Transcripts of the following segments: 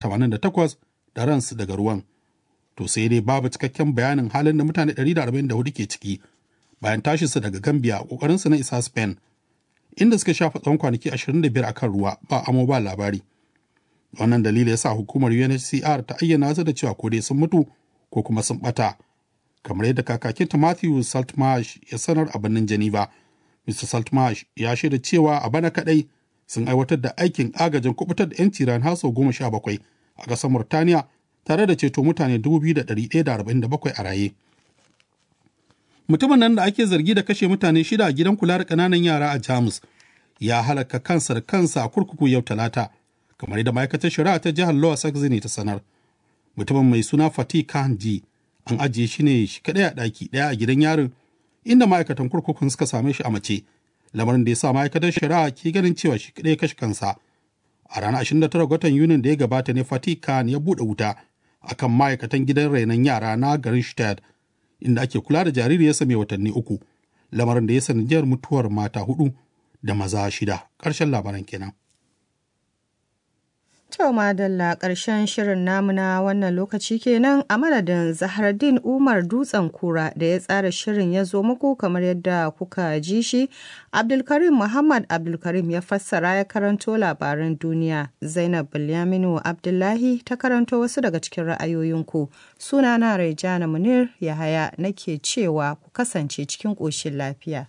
88 da ransu daga ruwan. To sai dai babu cikakken bayanin halin da mutane 144 ke ciki bayan tashinsu daga Gambia a ƙoƙarinsu na isa Spain. Inda suka shafa tsawon kwanaki 25 a kan ruwa ba amo ba labari. Wannan dalili ya sa hukumar UNHCR ta ayyana su da cewa ko dai sun mutu ko kuma sun ɓata. Kamar yadda kakakinta Matthew Saltmarsh ya sanar a birnin Geneva. Mr. Saltmarsh ya shaida cewa a bana kaɗai sun aiwatar da aikin agajin kubutar da 'yanci ran haso goma sha bakwai a ƙasar Murtaniya tare da ceto mutane 2,147 a raye. Mutumin nan da ake zargi da kashe mutane shida a gidan kula da ƙananan yara a Jamus ya halaka kansa da kansa a kurkuku yau talata kamar yadda ma'aikatar shari'a ta jihar Lower Saxony ta sanar. Mutumin mai suna Fatih Kanji an ajiye shi ne shi kaɗai a ɗaki ɗaya a gidan yarin inda ma'aikatan kurkukun suka same shi a mace lamarin da ya sa ma'aikatar shari'a ke ganin cewa shi kaɗai kashe kansa. A ranar 29 watan Yunin da ya gabata ne Fatih Khan ya buɗe wuta akan ma'aikatan gidan rainon yara na garin Stad inda ake kula da jaririyarsa mai watanni uku lamarin da ya sanadiyar mutuwar mata hudu da maza shida ƙarshen labaran kenan. To madalla ƙarshen shirin namu na wannan lokaci kenan a madadin Zahardin Umar Dutsen Kura da ya tsara shirin ya zo muku kamar yadda kuka ji shi. Abdulkarim Muhammad Abdulkarim ya fassara ya karanto labaran duniya. Zainab Bilyaminu Abdullahi ta karanto wasu daga cikin ra'ayoyinku. Sunana Raijana Munir Yahaya nake cewa ku kasance cikin ƙoshin lafiya.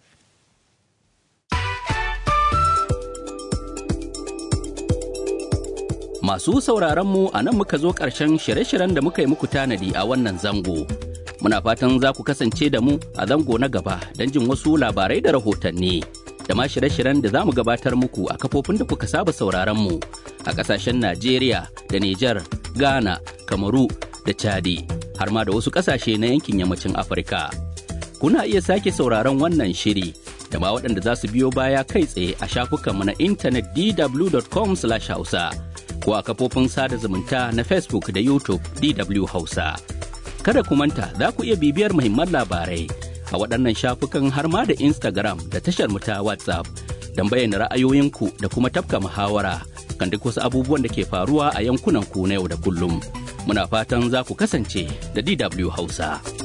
Masu sauraronmu a nan muka zo ƙarshen shirye-shiryen da muka yi muku tanadi a wannan zango. Muna fatan za ku kasance da mu a zango na gaba don jin wasu labarai da rahotanni. Da ma shirye-shiryen da za mu gabatar muku a kafofin da kuka saba sauraronmu a ƙasashen Najeriya da Nijar, Ghana, Kamaru da Chadi, har ma da wasu ƙasashe na yankin yammacin Afirka. Kuna iya sake sauraron wannan shiri da ma waɗanda za su biyo baya kai tsaye a shafukanmu na intanet dw.com/hausa. ko a kafofin sada zumunta na Facebook da YouTube DW Hausa. Kada ku manta za ku iya bibiyar muhimman labarai a waɗannan shafukan har ma da Instagram da tashar mu ta WhatsApp don bayyana ra'ayoyinku da kuma tafka muhawara kan duk wasu abubuwan da ke faruwa a yankunan ku na yau da kullum. Muna fatan za ku kasance da DW Hausa.